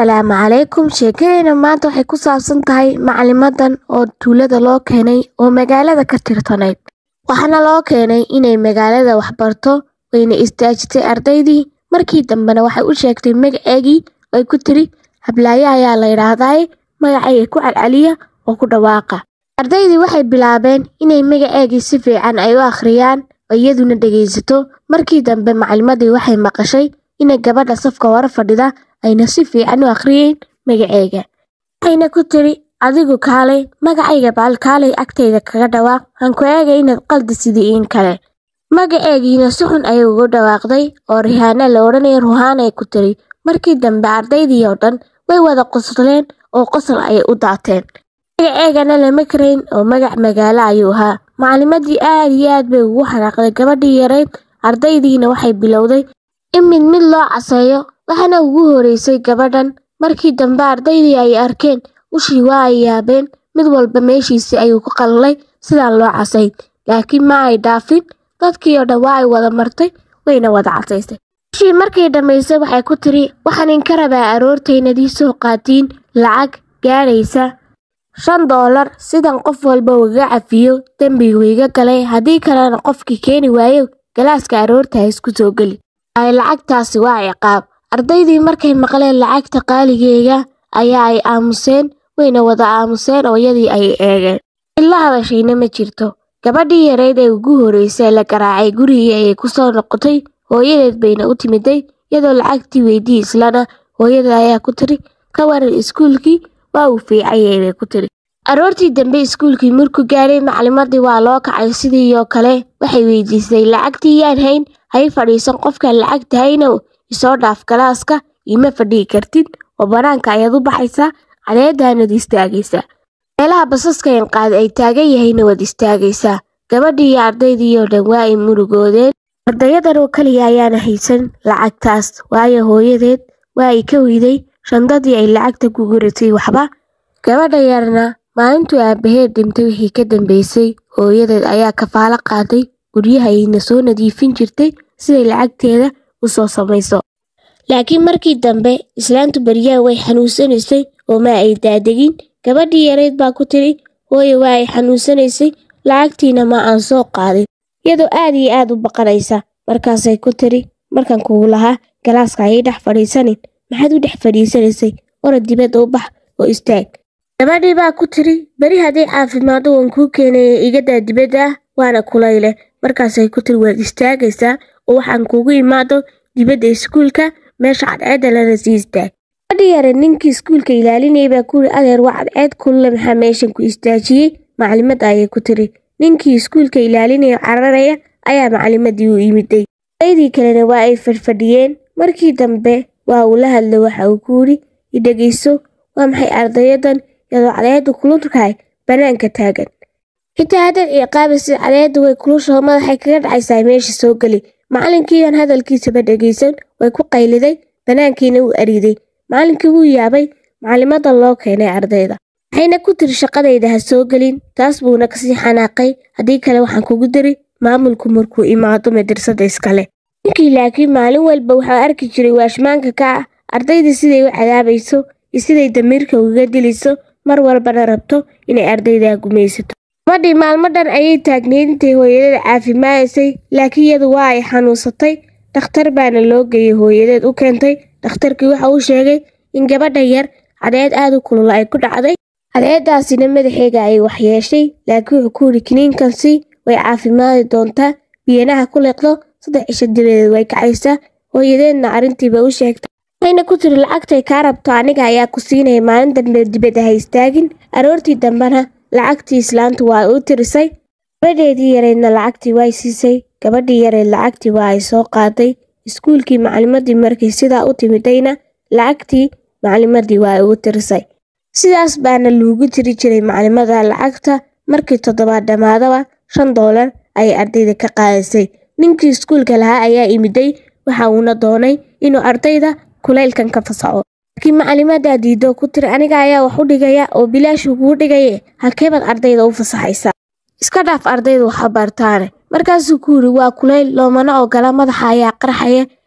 Asalaamu calaykum sheekadeyna maanta waxay ku saabsan tahay macalimadan oo tuulada loo keenay oo magaalada ka tirtanayd waxaana loo keenay inay magaalada wax barto wayna istaajisay ardaydii markii dambena waxay u sheegtay magaceegii ay ku tiri hablaayo ayaa la yidhaahdaaye magacayga ku calcaliya oo ku dhawaaqa ardaydii waxay bilaabeen inay magaceegii si fiican ay u akhriyaan oo iyaduna dhegaysato markii dambe macalimadii waxay maqashay inay gabadha safka hore fadhida ayna si fiican u akhriyeen magaceega waxayna ku tiri adigu kaalay magacayga baal kaalay agtayda kaga dhawaaq han ku eegay inaad qaldi sidii iin kale magaceegiina si xun ayay ugu dhawaaqday oo rihaana la odhanaya ruhaanay ku tiri markii dambe ardaydii oo dhan way wada qosleen oo qosol ayay u daateen magaceegana lama karayn oo magac magaalo ayuu ahaa macalimadii aad iyo aad bay ugu xanaaqday gabadhii yarayd ardaydiina waxay bilowday in mid mid loo caseeyo waxaana ugu horeysay gabadhan markii dambe ardaydii ay arkeen ushii waa ay yaabeen mid walba meeshiisii ayuu ku qalalay sidaan loo casayn laakiin ma ay dhaafin dadkii oo dhan waa ay wada martay wayna wada casaysay ushii markay dhammaysay waxay ku tiri waxaan inka rabaa aroortaynadii soo qaatiin lacag gaadhaysa shan doolar sidan qof walba ugaga cafiyo dembigu iga galay haddii kalena qofkii keeni waayo galaaska aroorta ha isku soo geli ay lacagtaasi waa ciqaab ardaydii markay maqleen lacagta qaaligeega ayaa ay aamuseen wayna wada aamuseen oo iyadii ay eegeen ila hadashayna ma jirto gabadhii yareyd ee ugu horreysay la garaacay gurigii ayay ku soo noqotay hooyadeed bayna u timiday iyadoo lacagtii weydii islana hooyada ayaa ku tiri ka waran iskuulkii waa uu fiicanyay bay ku tiri aroortii dambe iskuulkii markuu gaadhay macalimadii waa loo kacay sidii oo kale waxay weydiisay lacagtii yaan hayn hay fadhiisan qofkaan lacagta haynow isoo dhaaf galaaska iima fadhigi kartid oo banaanka ayaad u baxaysaa cadeedaanad istaagaysaa meelaha basaska inqaad ay taagan yahayna waad istaagaysaa gabadhii iyo ardaydii oo dhan waa ay murugoodeen ardayadan oo keliya ayaana haysan lacagtaas waayo hooyadeed waa ay ka weyday shandadii ay lacagta ku guratay waxba gabadha yarna maalintuu aabbaheed dhintay wixii ka dambeysay hooyadeed ayaa kafaalo qaaday guryaha ayna soo nadiifin jirtay siday lacagteeda u soo samayso laakiin markii dambe islaantu baryaha way xanuunsanaysay oo ma ay daadegin gabadhii yarayd baa ku tiri hooye waa ay xanuunsanaysay lacagtiina ma aan soo qaadin iyadoo aad iyo aad u baqanaysa markaasay ku tiri markan kugu lahaa galaaska ayay dhex fadhiisanin maxaad u dhex fadhiisanaysay orod dibadda u bax oo istaag gabadhii baa ku tiri beri haddii caafimaado waan kuu keenaya igadaa dibadda ah waana kulayle markaasay ku tiri waad istaagaysaa oo waxaan kuugu imaado dibadda iskuulka meesha cadceedda lana sii istaag gabadhii yare ninkii iskuulka ilaalinayay baa ku yiri adeer waa cadceed kulle maxaa meeshan ku istaajiyey macalimadda ayay ku tiri ninkii iskuulka ilaalinaya cararaya ayaa macalimadii u yimiday aydii kalena waa ay fadhfadhiyeen markii dambe waa uu la hadlay waxa uu ku yidhi idhegayso waa maxay ardayadan iyadoo cadeeddu kululkahay bannaanka taagan xitaa haddaad ciqaabaysid cadeeddu way kulushaho madaxay kaga dhacaysaa meesha soo geli macalinkiidan hadalkiisaba dhegaysan way ku qayliday bannaankiina wuu ariiday macalinkii wuu yaabay macalimadan loo keenay ardayda waxayna ku tiri shaqadayda ha soo gelin taas buuna kasii xanaaqay haddii kale waxaan kugu diri maamulku markuu imaado madrasada iskale ninkii laakiin maalin walba waxaa arki jiray waashmaanka ka ah ardayda siday u cadaabayso iyo siday damiirka ugaga dilayso mar walbana rabto inay ardayda gumaysato gabadhii maalmo dhan ayay taagnayd intay hooyadeed caafimaadaysay laakiin iyadu waa ay xanuunsatay dhakhtar baana loo geeyey hooyadeed u keentay dhakhtarkii waxa uu sheegay in gabadha yar cadeed aad u kulula ay ku dhacday cadeedaasina madaxeega ay waxyeeshay laakiin wuxuu ku yidhi kiniinkansi way caafimaadi doontaa biyanaha ku leeqdo saddex cisho dabadeed way kacaysaa hooyadeedna arrintiiba u sheegtay waxayna ku tiri lacagtay kaa rabto aniga ayaa ku siinaya maalin dambe dibadda ha istaagin aroortii dambena lacagtii islaantu waa u tirisay gabadheedii yareydna lacagtii way siisay gabadhii yareyd lacagtii waa ay soo qaaday iskuulkii macalimadii markay sidaa u timidayna lacagtii macalimadii waa ay ugu tirisay sidaas baana loogu tiri jiray macalimada lacagta markii toddobaad dhammaadaba shan doolar ayay ardayda ka qaadisay ninkii iskuulka lahaa ayaa imiday waxa uuna doonay inuu ardayda kulaylkan ka fasaxo laakiin macalimadaa diido ku tiri aniga ayaa wax u dhigaya oo bilaashuu kuu dhigaye halkeebaad ardayda u fasaxaysaa iska dhaaf ardayda waxa bartaane markaasuu ku yidhi waa kulayl loomana ogola madaxa ayaa qarxaya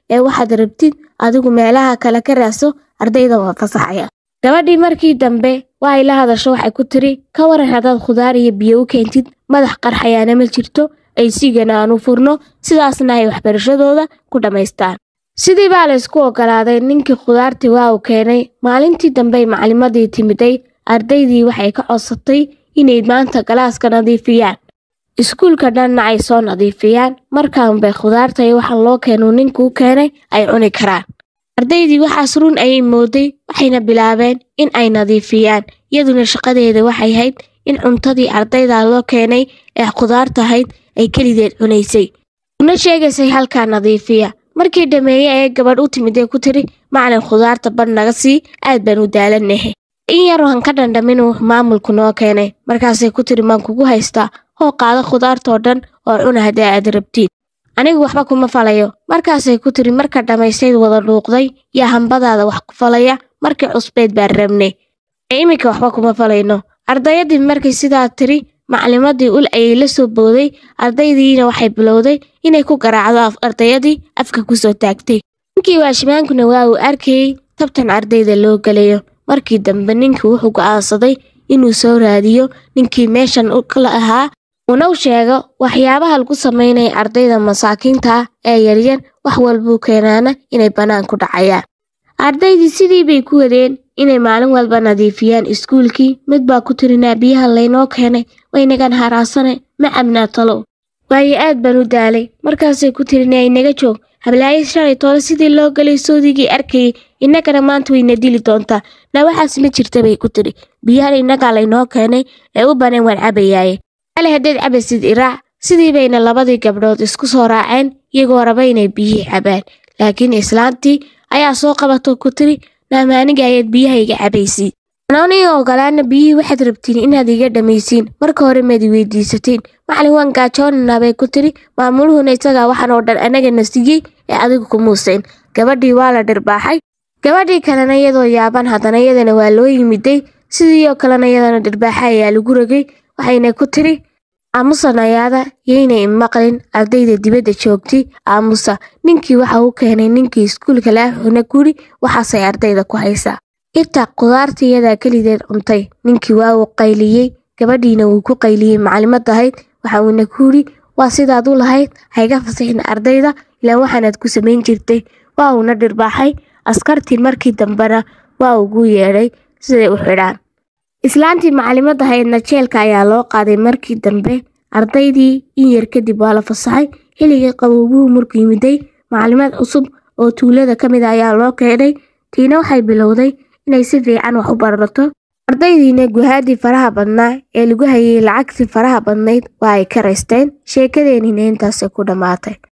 ee waxaad rabtid adigu meelaha kale ka raadso ardayda waa fasaxaya gabadhii markii dambe waa ay la hadasho waxay ku tiri ka waran haddaad khudaar iyo biyo u keentid madax qarxayaana ma jirto ay sigana aan u furno sidaasna ay waxbarashadooda ku dhammaystaan sidii baa la isku ogolaaday ninkii khudaartii waa uu keenay maalintii dambey maclimadii timiday ardaydii waxay ka codsatay inay maanta galaaska nadiifiyaan iskuulka dhanna ay soo nadiifiyaan markaanbay khudaarta iyo waxaa loo keenuu ninkuu keenay ay cuni karaan ardaydii waxaas run ayay mooday waxayna bilaabeen in ay nadiifiyaan iyaduna shaqadeeda waxay hayd in cuntadii ardayda loo keenay ee khudaarta ahayd ay kelideed cunaysay una sheegaysay halkaa nadiifiya markii dhammeeye ee gabadh u timid ee ku tiri macalin khudaarta badh naga sii aad baan u daalanahe in yar han ka dhandhamin uu maamulku noo keenay markaasay ku tiri maan kugu haystaa hoo qaada khudaartoo dhan oo cuna haddii aad rabtiin anigu waxba kuma falayo markaasay ku tiri marka dhammaystayd wada dhuuqday yaa hambadaada wax ku falaya markii cusbeyd baan rabnay ee iminka waxba kuma falayno ardayadii markay sidaa tiri maclimadii ul ayay la soo booday ardaydiina waxay bilowday inay ku garaacdo ardayadii afka kusoo taagtay ninkii waashimaankuna waa uu arkayey tabtan ardayda loo gelayo markii dambe ninkii wuxuu go'aansaday inuu soo raadiyo ninkii meeshan kala ahaa una u sheego waxyaabaha lagu samaynaya ardayda masaakiinta ah ee yaryar wax walbuu keenaana inay bannaan ku dhacayaan ardaydii sidii bay ku wadeen inay maalin walba nadiifiyaan iskuulkii mid baa ku tirinaa biyaha laynoo keenay waynagan haraasane ma cabnaa talow waayo aad baan u daalay markaasay ku tirinaa inaga joog hablaayo shalay toole sidii loo galay soodigii arkayay innagana maanta wayna dili doontaa na waxaas ma jirta bay ku tiri biyahan innagaa laynoo keenay ee u baneen waan cabayaaye ale haddaed cabaysid iraac sidii bayna labadii gabdhood isku soo raaceen iyagoo raba inay biyihii cabaan laakiin islaantii ayaa soo qabato ku tiri naamaaniga ayaad biyaha iga cabaysiin anooniga ogolaana biyihii waxaad rabtiin inaad iga dhammaysiin marka hore maad i weydiisateen macalin waan gaajoonanaa bay ku tiri maamuluhuna isagaa waxaan oo dhan anagana siiyey ee adigu kumuusayn gabadhii waa la dhirbaaxay gabadhii kalena iyadoo yaaban haddana iyadana waa loo yimiday sidii oo kalena iyadana dhirbaaxa ayaa lagu rogay waxayna ku tiri aamusan ayaada yaynay imaqlin ardayda dibadda joogtay aamusa ninkii waxa u keenay ninkii iskuulka laaxuna guri waxaasay ardayda ku haysaa intaa khudaarta iyadaa kelideed cuntay ninkii waa uu qayliyey gabadhiina wuu ku qayliyey maclimad ahayd waxa uuna ku yidhi waa sidaad u lahayd hayga fasixin ardayda ilaan waxaanaad ku samayn jirtay waa uuna dhirbaaxay askartii markii dambena waa ugu yeedhay siday u xidhaan islaantii maclimad ahaydna jeelka ayaa loo qaaday markii dambe ardaydii in yar kadib waa la fasaxay xilligii qabowguhu markuu yimiday maclimad cusub oo tuulada ka mid a ayaa loo keenay tiina waxay bilowday inay si fiican wax u barato ardaydiina guhaadii faraha badnaa ee lagu hayay lacagtii faraha badnayd waa ay ka raysteen sheekadeenina intaasay ku dhammaatay